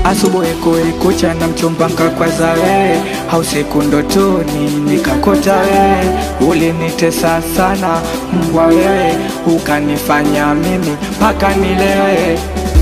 asubuhi kuikucha na mchumba nkakwaza wewe, hausiku ndotoni nikakota wewe, ulinitesa sana mbwa wewe, ukanifanya mimi mpaka nilewe,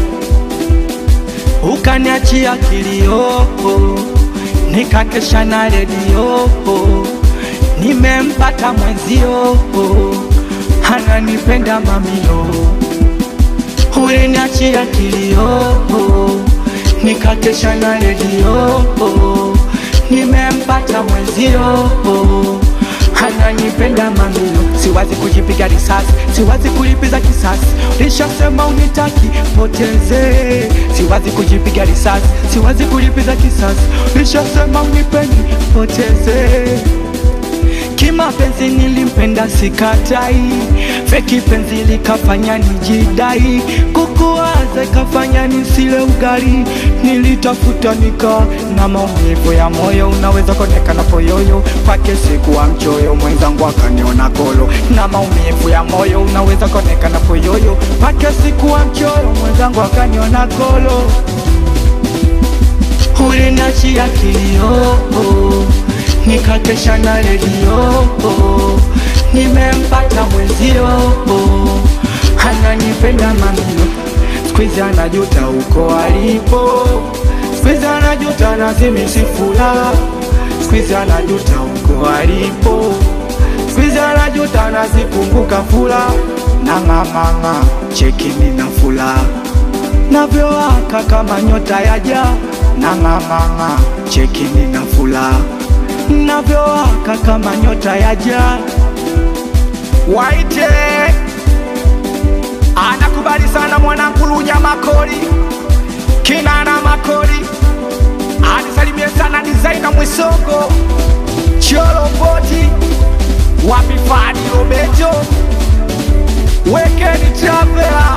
ukaniachia kilio, nikakesha na redio, nimempata mwenzio, ananipenda mamilo, uliniachia kilio nikakesha na redio, nimempata mwenzio, ananipenda mamilo. Siwazi kujipiga risasi, siwazi kulipiza kisasi, lishasema unitaki poteze. Siwazi kujipiga risasi, siwazi kulipiza kisasi, lishasema unipendi poteze. Kimapenzi nilimpenda sikatai, feki penzi likafanya nijidai, kukuwaza ikafanya nisile ugali, nilitafuta nika na maumivu ya moyo, unaweza konekana poyoyo kwake sikuwa mchoyo, mwenzangu akaniona kolo, na maumivu ya moyo, unaweza konekana poyoyo kwake sikuwa mchoyo, mwenzangu akaniona kolo, ulinachia kilio nikakesha na redio, nimempata mwenzio, ananipenda mamilo, skwizi anajuta uko alipo, skwizi anajuta nazimisifula, skwizi anajuta uko alipo, skwizi anajuta nazikumbuka fula, nang'amang'a chekini na fula navyowaka kama nyota yaja, nang'amang'a chekini na fula navyowaka kama nyota ya jaa. Waite anakubali sana mwanangu Lunya Makori, Kinana Makori, anisalimie sana Dizaina Mwisongo, Cholo Mboti, wapi Fadi Robeto, Wekeni Travela,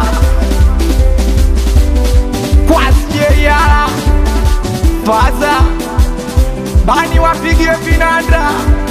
Kwasjeyala, Faza Bani wapigie vinanda